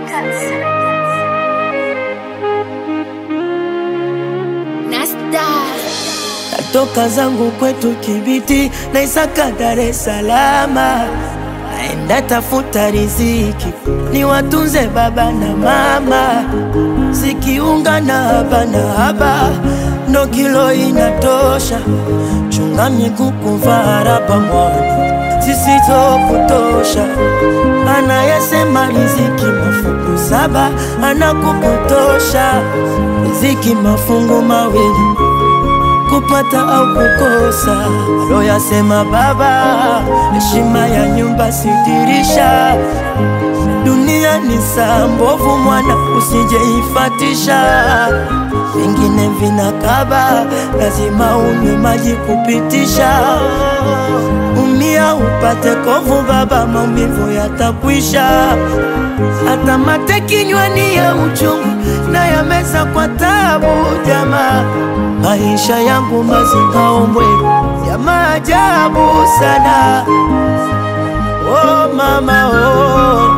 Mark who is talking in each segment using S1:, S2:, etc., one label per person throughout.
S1: Natoka zangu kwetu Kibiti na Isaka Dar es Salaam, naenda tafuta riziki ni watunze baba na mama, zikiunga na haba na haba ndo kilo inatosha. Chunga miguu kuvaa raba mwana zisizokutosha. Anayesema riziki mafungu saba anakupotosha. Riziki mafungu mawili kupata au kukosa. Aloyasema baba, heshima ya nyumba sidirisha. Dunia ni saa mbovu, mwana usijeifatisha. Vingine vinakaba, lazima unywe maji kupitisha. Umia upate kovu, baba, maumivu yatakwisha. Hata mate kinywani ya uchungu na yameza kwa tabu, jamaa maisha yangu mazingaombwe ya maajabu sana. Oh mama oh.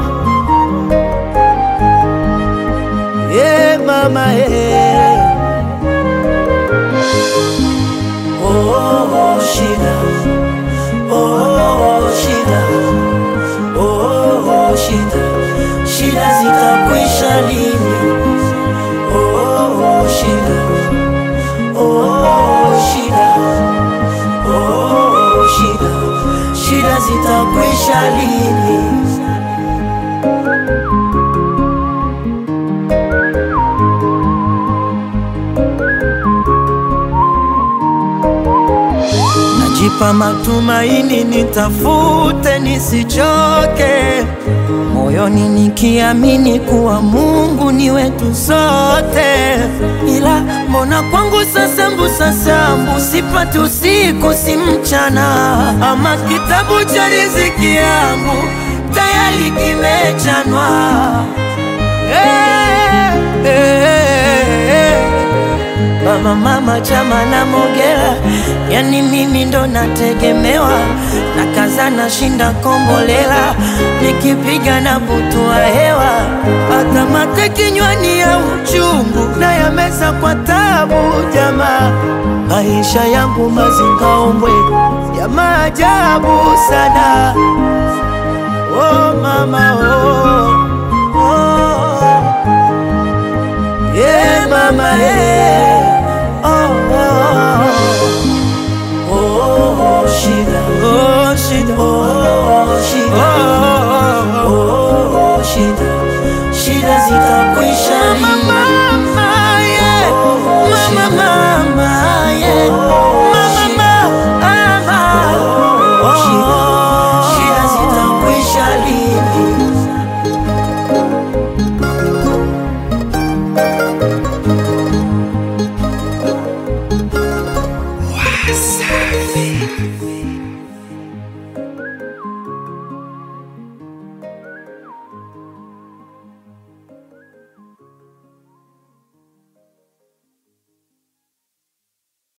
S1: Yeah, mama yeah. Oh, oh, shida oh, shida oh, shida shida zitakwisha lini? Oh, shida Oh, shida oh, shida shida zitakwisha lini? Najipa matumaini, nitafute nisichoke, moyoni nikiamini kuwa Mungu ni wetu sote, ila mbona kwangu sasa mbusa sambu sipati usiku si mchana, ama kitabu cha riziki yangu tayari kimechanwa. Hey, hey, hey. Baba mama chama na Mogera, yani mimi ndo nategemewa, na kaza na shinda kombolela, nikipiga na butua hewa, hata mate kinywani ya uchungu na yameza kwa tabu. Jamaa, maisha yangu mazingaombwe ya maajabu sana. Oh mama oh, oh. Yeah, mama yeah.